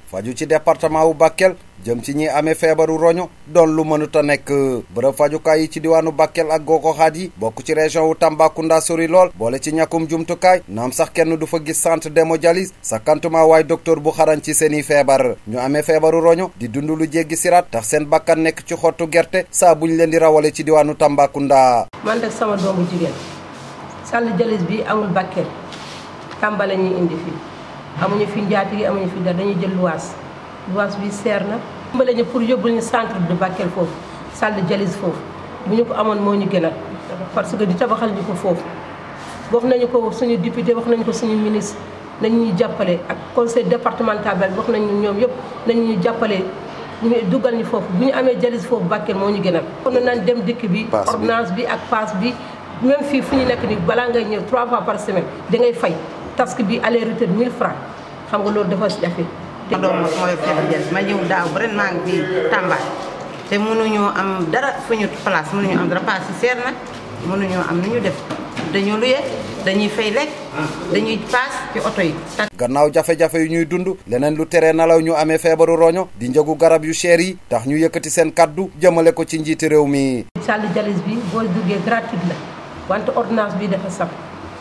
faju ci département wu Bakel jëm ci ñi amee feebaru roño doon lu mënut a nekk bërëb fajukaay yi ci diwaanu Bakel ak goxaat yi bokk ci région wu Tambacounda sori lool boole ci ñàkkum jumtukaay naam sax kenn du fa gis centre d'hémodialyse sakantuma waay docteur bu xarañ ci seeni feebar ñu amee feebaru roño di dund lu jéggi siraat tax seen bakkan nekk ci xottu gerte saa buñ leen di rawale ci diwaanu Tambacounda. man de sama doomu jigéen sàll jalis bi amul Bakel Tamba la ñuy indi fii amuñu fi njaati gi amuñu fi dara dañuy jël luwaas luwaas bi seer na. dimbale ñu pour yóbbul ñu centre de Bakel foofu salle de dialyse foofu bu ñu ko amoon moo ñu gënal parce que di tabaxal ñu ko foofu wax nañu ko suñu député wax nañu ko suñu ministre nañu ñu jàppale ak conseil départemental bi wax nañu ñoom yëpp nañu ñu jàppale ñu dugal ñu foofu bu ñu amee dialyse foofu Bakel moo ñu gënal. kon nañ dem dëkk bi ordonnance bi ak passe bi même fii fu ñu nekk nii balaa ngay ñëw trois fois par semaine da ngay fay task bi aller retour 1000 francs xam nga loolu dafa jafe. ma doom mooy feebar jël ma ñëw daaw ba ren maa ngi fii Tamba te mënuñoo am dara fu ñu place mënuñoo am dara paas si seer na mënuñoo am nu ñu def dañoo luye dañuy fay lekk dañuy paas ci oto yi. gannaaw jafe-jafe yu ñuy dund leneen lu tere nalaw ñu amee feebaru roño di njëgu garab yu cher yi tax ñu yëkkati seen kaddu jëmale ko ci njiiti réew mi. salle dialyse bi boo duggee gratuite la wante ordonnance bi dafa saf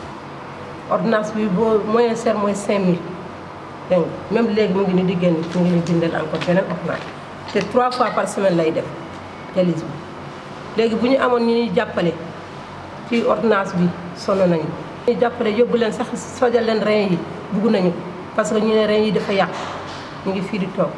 ordonnance bi boo moyen cher mooy 5000. dégg nga même léegi mu ngi ni di génn mu ngi ni bindal encore beneen ordonnance te trois fois par semaine lay def dialyse bi léegi bu ñu amoon ñu ñuy jàppale ci ordonnance bi sonn nañu ñu jàppale yóbbu leen sax sojal leen rein yi bugg nañu parce que ñu ne rein yi dafa yàq ñu ngi fii di toog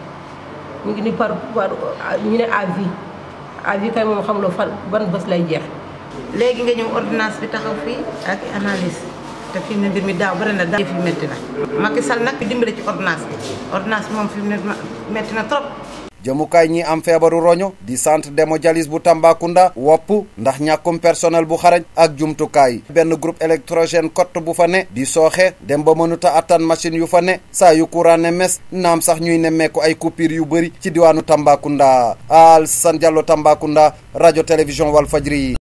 ñu ngi ni par par ñu ne à vie à vie kay moom xam loo fan ban bés lay jeex léegi nga ñëw ordonnance bi taxaw fii ak analyse te fi mu ne mbir mi daaw bëri na daaw fi métti na Macky Sall nag dimbale ci ordonnance bi ordonnance bi moom fi mu ne métti na trop. jëmukaay ñi am feebaru roño di centre d'hémodialyse bu Tambacounda wopp ndax ñàkkum personnel bu xarañ ak jumtukaay benn groupe électrogène kott bu fa ne di sooxe dem ba mënuta attan machine yu fa ne saa yu courant ne mes naam sax ñuy nemmeeku ay coupure yu bëri ci diwaanu Tambacounda Alassane Diallo Tambacounda rajo télévision Walfadjri